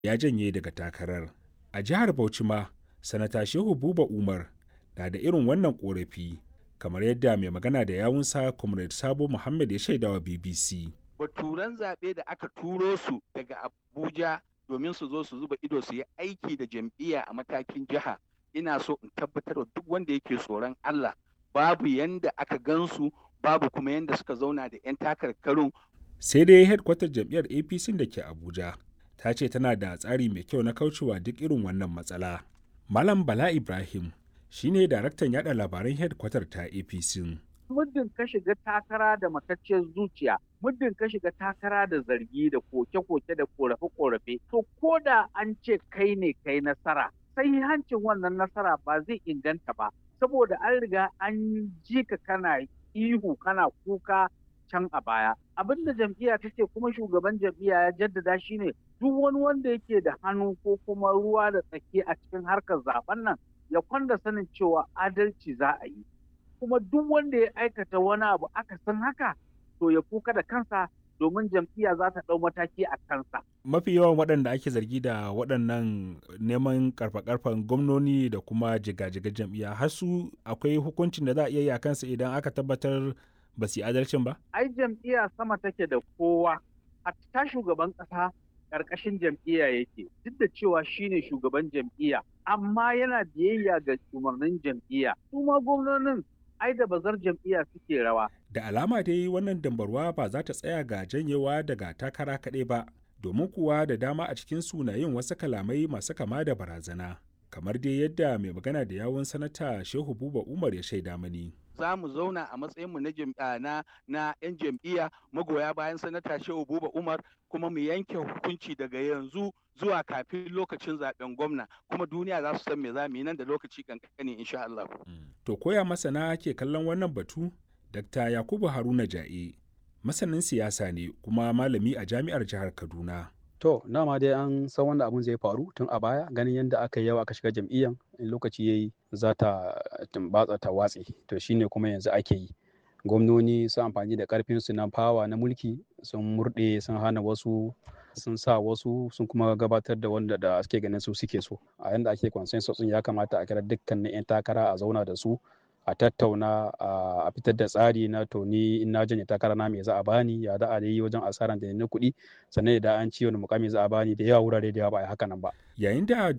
ya janye daga takarar. A jihar Bauchi ma, Sanata Shehu Buba Umar na da irin wannan ƙorafi, kamar yadda mai magana da yawunsa Comrade Sabo Muhammad ya shaidawa BBC. Baturan zaɓe da aka turo su daga Abuja domin su zo su zuba ido su yi aiki da jam'iyya a matakin jiha. Ina so in tabbatar da duk wanda yake tsoron Allah babu yanda aka gansu babu kuma yanda suka zauna da 'yan takarkarun. Sai dai hedkwatar jam'iyyar APC da ke Abuja ta ce tana da tsari mai kyau na kaucewa duk irin wannan matsala. Malam Bala Ibrahim shine daraktan yada labaran hedkwatar ta APC. Muddin ka shiga takara da matacciyar zuciya, muddin ka shiga takara da zargi da koke-koke da korafe-korafe, to ko da an ce kai ne kai nasara, sai hancin wannan nasara ba zai inganta ba, saboda an riga an ji ka kana ihu kana kuka can a baya. Abin da jam'iyya ta ce kuma shugaban jam'iyya ya jaddada shi ne duk wani wanda yake da hannu ko kuma ruwa da tsaki a cikin harkar zaben nan ya kwanda sanin cewa adalci za a yi. Kuma duk wanda ya aikata wani abu aka san haka to ya kuka da kansa domin jam'iyya za ta ɗau mataki a kansa. Mafi yawan waɗanda ake zargi da waɗannan neman karfa-karfan gwamnoni da kuma jiga-jiga jam'iyya har su akwai hukuncin da za a iya yi a kansa idan aka tabbatar ba su yi adalcin ba? Ai jam'iyya sama take da kowa, hatta shugaban ƙasa ƙarƙashin jam'iyya yake, duk da cewa shine shugaban jam'iyya, amma yana biyayya ga umarnin jam'iyya. Su ma gwamnonin ai da bazar jam'iyya suke rawa. Da alama dai wannan dambarwa ba za ta tsaya ga janyewa daga takara kaɗai ba, domin kuwa da dama a cikin sunayen wasu kalamai masu kama da barazana. Kamar dai yadda mai magana da yawun sanata Shehu Buba Umar ya shaida mani. za mu zauna a matsayinmu na na na 'yan jam'iyya magoya bayan sanata Shehu Buba Umar kuma mu yanke hukunci daga yanzu zuwa kafin lokacin zaben gwamna kuma duniya za su san me za mu yi nan da lokaci kankani insha Allah. To koya masana ke kallon wannan batu? Dr. Yakubu Haruna Ja'e masanin siyasa ne kuma malami a jami'ar jihar Kaduna. To, dama dai an san wanda abun zai faru tun a baya ganin yadda aka yi yawa aka shiga jam'iyyan in lokaci yayi za ta tumbatsa ta watse to shine kuma yanzu ake yi gwamnoni sun amfani da karfin su na fawa na mulki sun murɗe sun hana wasu sun sa wasu sun kuma gabatar da wanda da suke ganin su suke so a yanda ake consensus ya kamata a kira dukkanin 'yan takara a zauna da su a tattauna a fitar da tsari na to ni in na janye takara na me za a bani ya da a yi wajen asaran da na kuɗi sannan da an ci wani mukami za a bani da yawa wurare da yawa ba a haka nan ba yayin da